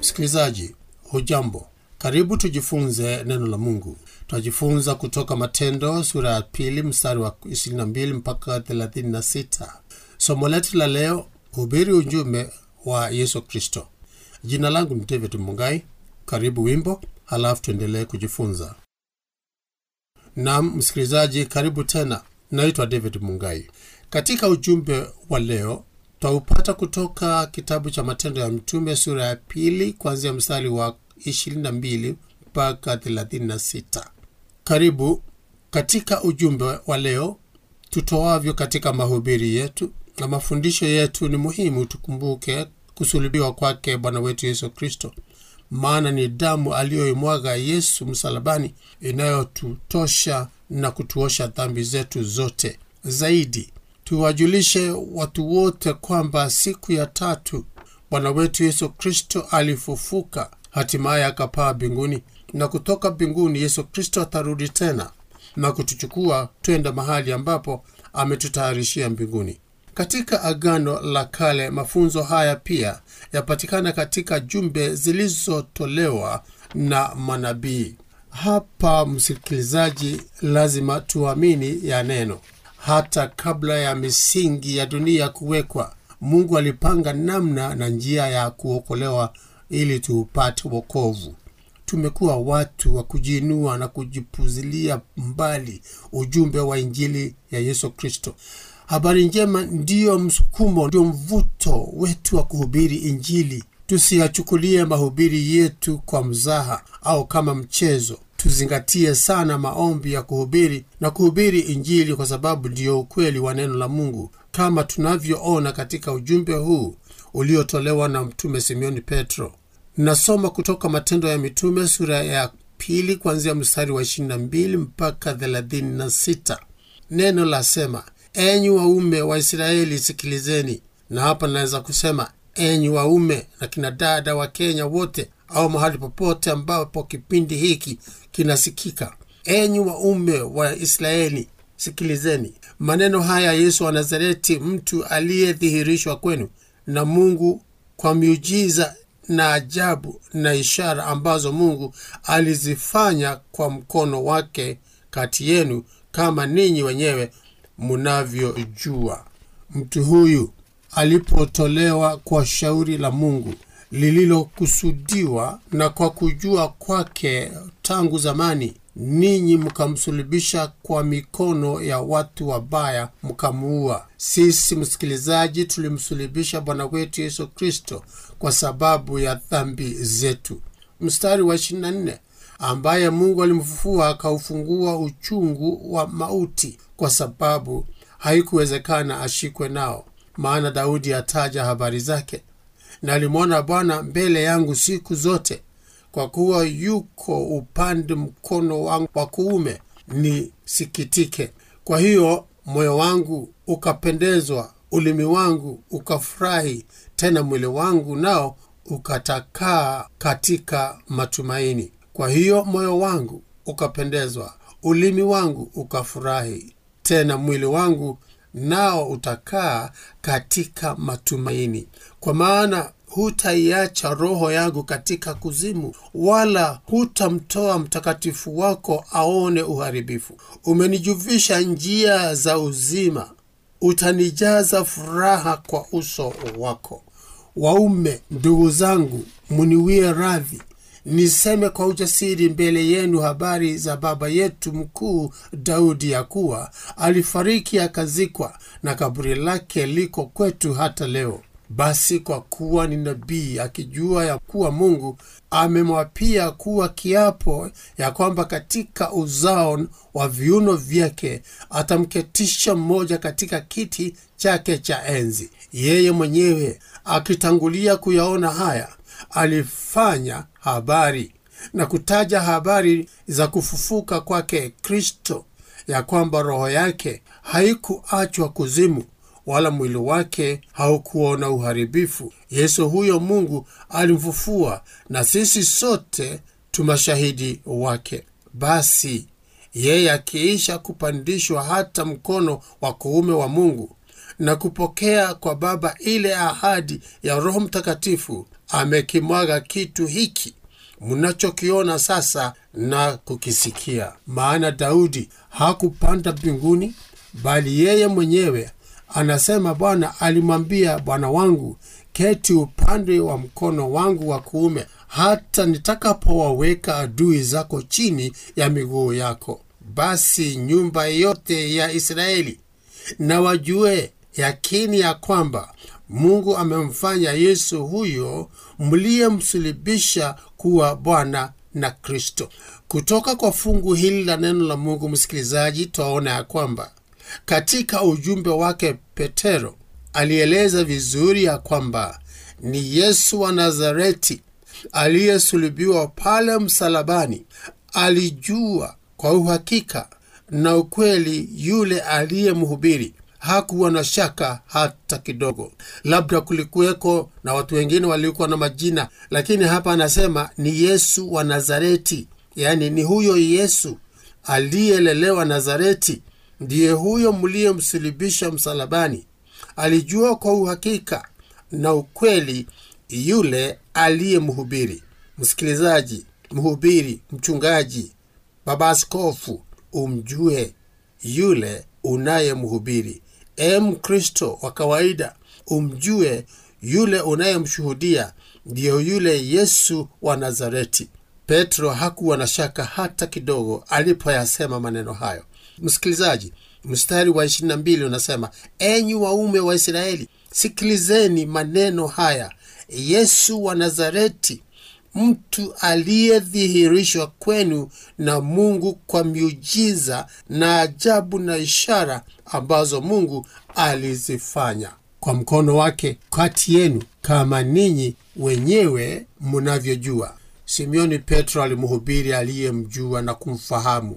Msikilizaji, hujambo? Karibu tujifunze neno la Mungu. Tutajifunza kutoka Matendo sura ya pili mstari wa 22 mpaka 36. Somo letu la leo, hubiri ujumbe wa Yesu Kristo. Jina langu ni David Mungai. Karibu wimbo, halafu tuendelee kujifunza. Naam msikilizaji, karibu tena. Naitwa David Mungai. Katika ujumbe wa leo twaupata kutoka kitabu cha Matendo ya Mitume sura ya pili kuanzia mstari wa 22 mpaka 36. Karibu katika ujumbe wa leo tutoavyo katika mahubiri yetu na mafundisho yetu. Ni muhimu tukumbuke kusulubiwa kwake Bwana wetu Yesu Kristo, maana ni damu aliyoimwaga Yesu msalabani inayotutosha na kutuosha dhambi zetu zote. Zaidi tuwajulishe watu wote kwamba siku ya tatu Bwana wetu Yesu Kristo alifufuka, hatimaye akapaa mbinguni, na kutoka mbinguni Yesu Kristo atarudi tena na kutuchukua twenda mahali ambapo ametutayarishia mbinguni. Katika Agano la Kale mafunzo haya pia yapatikana katika jumbe zilizotolewa na manabii. Hapa msikilizaji, lazima tuamini ya neno. Hata kabla ya misingi ya dunia kuwekwa, Mungu alipanga namna na njia ya kuokolewa ili tuupate wokovu. Tumekuwa watu wa kujiinua na kujipuzilia mbali ujumbe wa Injili ya Yesu Kristo. Habari njema ndiyo msukumo, ndio mvuto wetu wa kuhubiri Injili. Tusiyachukulie mahubiri yetu kwa mzaha au kama mchezo. Tuzingatie sana maombi ya kuhubiri na kuhubiri Injili, kwa sababu ndiyo ukweli wa neno la Mungu, kama tunavyoona katika ujumbe huu uliotolewa na Mtume Simeoni Petro. Nasoma kutoka Matendo ya Mitume sura ya pili kuanzia mstari wa 22 mpaka 36. Neno lasema, enyi waume wa Israeli sikilizeni. Na hapa naweza kusema enyi waume na kina dada wa Kenya wote, au mahali popote ambapo kipindi hiki kinasikika. Enyi waume wa Israeli sikilizeni maneno haya, Yesu wa Nazareti, mtu aliyedhihirishwa kwenu na Mungu kwa miujiza na ajabu na ishara ambazo Mungu alizifanya kwa mkono wake kati yenu, kama ninyi wenyewe mnavyojua. Mtu huyu alipotolewa kwa shauri la Mungu lililokusudiwa na kwa kujua kwake tangu zamani, ninyi mkamsulubisha kwa mikono ya watu wabaya, mkamuua. Sisi msikilizaji, tulimsulubisha Bwana wetu Yesu Kristo kwa sababu ya dhambi zetu. Mstari wa 24, ambaye Mungu alimfufua akaufungua uchungu wa mauti, kwa sababu haikuwezekana ashikwe nao. Maana Daudi ataja habari zake, na alimwona Bwana mbele yangu siku zote, kwa kuwa yuko upande mkono wangu wa kuume, nisikitike. Kwa hiyo moyo wangu ukapendezwa, ulimi wangu ukafurahi, tena mwili wangu nao ukatakaa katika matumaini. Kwa hiyo moyo wangu ukapendezwa, ulimi wangu ukafurahi, tena mwili wangu nao utakaa katika matumaini. Kwa maana hutaiacha roho yangu katika kuzimu, wala hutamtoa mtakatifu wako aone uharibifu. Umenijuvisha njia za uzima, utanijaza furaha kwa uso wako. Waume ndugu zangu, muniwie radhi niseme kwa ujasiri mbele yenu habari za baba yetu mkuu Daudi, ya kuwa alifariki akazikwa, na kaburi lake liko kwetu hata leo. Basi kwa kuwa ni nabii, akijua ya kuwa Mungu amemwapia kuwa kiapo ya kwamba katika uzao wa viuno vyake atamketisha mmoja katika kiti chake cha enzi, yeye mwenyewe akitangulia kuyaona haya alifanya habari na kutaja habari za kufufuka kwake Kristo, ya kwamba roho yake haikuachwa kuzimu, wala mwili wake haukuona uharibifu. Yesu huyo Mungu alimfufua, na sisi sote tu mashahidi wake. Basi yeye akiisha kupandishwa hata mkono wa kuume wa Mungu na kupokea kwa Baba ile ahadi ya Roho Mtakatifu, amekimwaga kitu hiki mnachokiona sasa na kukisikia. Maana Daudi hakupanda mbinguni, bali yeye mwenyewe anasema, Bwana alimwambia Bwana wangu, keti upande wa mkono wangu wa kuume, hata nitakapowaweka adui zako chini ya miguu yako. Basi nyumba yote ya Israeli na wajue yakini ya kwamba Mungu amemfanya Yesu huyo mliyemsulubisha kuwa Bwana na Kristo. Kutoka kwa fungu hili la neno la Mungu, msikilizaji, twaona ya kwamba katika ujumbe wake Petero alieleza vizuri ya kwamba ni Yesu wa Nazareti aliyesulubiwa pale msalabani. Alijua kwa uhakika na ukweli yule aliyemhubiri hakuwa na shaka hata kidogo. Labda kulikuweko na watu wengine waliokuwa na majina, lakini hapa anasema ni Yesu wa Nazareti, yaani ni huyo Yesu aliyelelewa Nazareti, ndiye huyo mliyemsulubisha msalabani. Alijua kwa uhakika na ukweli yule aliyemhubiri. Msikilizaji, mhubiri, mchungaji, baba askofu, umjue yule unayemhubiri. E Mkristo wa kawaida, umjue yule unayemshuhudia ndiyo yule Yesu wa Nazareti. Petro hakuwa na shaka hata kidogo alipoyasema maneno hayo. Msikilizaji, mstari wa 22 unasema, enyi waume wa Israeli, sikilizeni maneno haya, Yesu wa Nazareti, mtu aliyedhihirishwa kwenu na Mungu kwa miujiza na ajabu na ishara ambazo Mungu alizifanya kwa mkono wake kati yenu, kama ninyi wenyewe mnavyojua. Simeoni Petro alimhubiri aliyemjua na kumfahamu.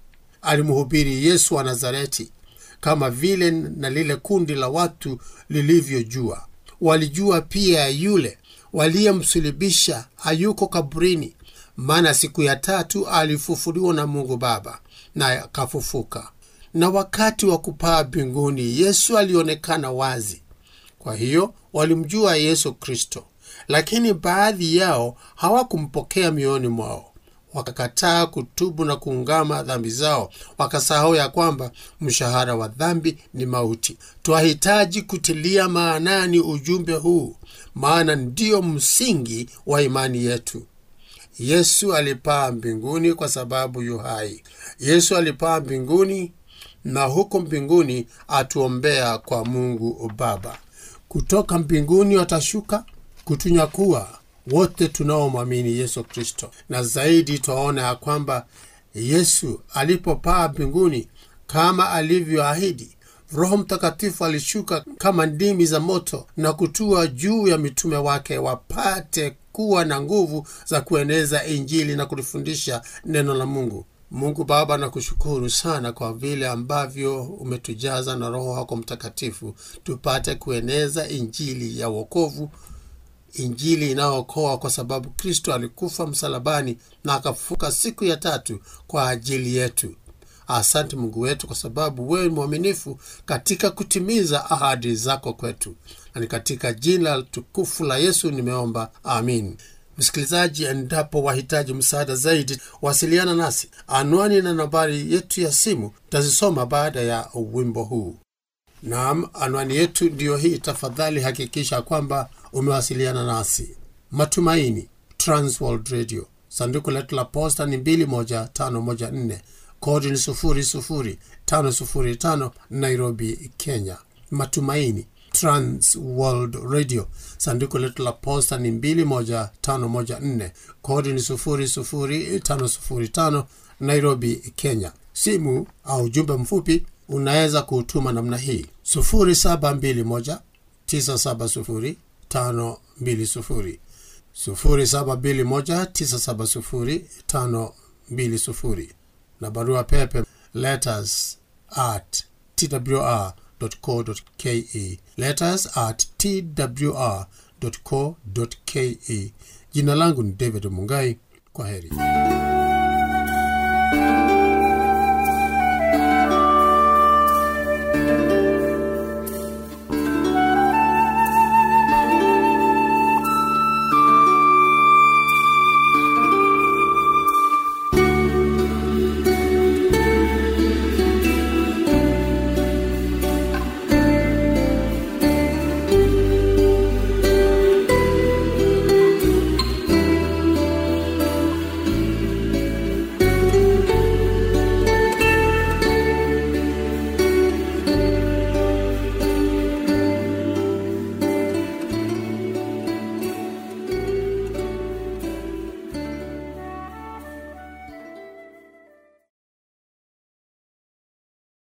Alimhubiri Yesu wa Nazareti kama vile na lile kundi la watu lilivyojua. Walijua pia yule waliyemsulubisha hayuko kaburini, maana siku ya tatu alifufuliwa na Mungu Baba na akafufuka. Na wakati wa kupaa mbinguni Yesu alionekana wazi. Kwa hiyo walimjua Yesu Kristo, lakini baadhi yao hawakumpokea mioyoni mwao wakakataa kutubu na kuungama dhambi zao, wakasahau ya kwamba mshahara wa dhambi ni mauti. Twahitaji kutilia maanani ujumbe huu, maana ndio msingi wa imani yetu. Yesu alipaa mbinguni kwa sababu yu hai. Yesu alipaa mbinguni na huko mbinguni atuombea kwa Mungu Baba. Kutoka mbinguni watashuka kutunyakua wote tunaomwamini Yesu Kristo. Na zaidi twaona ya kwamba Yesu alipopaa mbinguni kama alivyoahidi, Roho Mtakatifu alishuka kama ndimi za moto na kutua juu ya mitume wake, wapate kuwa na nguvu za kueneza Injili na kulifundisha neno la Mungu. Mungu Baba, nakushukuru sana kwa vile ambavyo umetujaza na Roho wako Mtakatifu tupate kueneza Injili ya wokovu Injili inayookoa kwa sababu Kristo alikufa msalabani na akafufuka siku ya tatu kwa ajili yetu. Asante Mungu wetu, kwa sababu wewe ni mwaminifu katika kutimiza ahadi zako kwetu, na ni katika jina tukufu la Yesu nimeomba, amin. Msikilizaji, endapo wahitaji msaada zaidi, wasiliana nasi. Anwani na nambari yetu ya simu tazisoma baada ya wimbo huu. Naam, anwani yetu ndiyo hii. Tafadhali hakikisha kwamba umewasiliana nasi. Matumaini, Transworld Radio, sanduku letu la posta ni 21514 kodi ni 00505 Nairobi, Kenya. Matumaini, Transworld Radio, sanduku letu la posta ni 21514 kodi ni 00505 Nairobi, Kenya. Simu au ujumbe mfupi unaweza kuutuma namna hii 0721 970 520 0721 970 520 na barua pepe letters at twr.co.ke letters at twr.co.ke. Jina langu ni David Mungai. Kwa heri.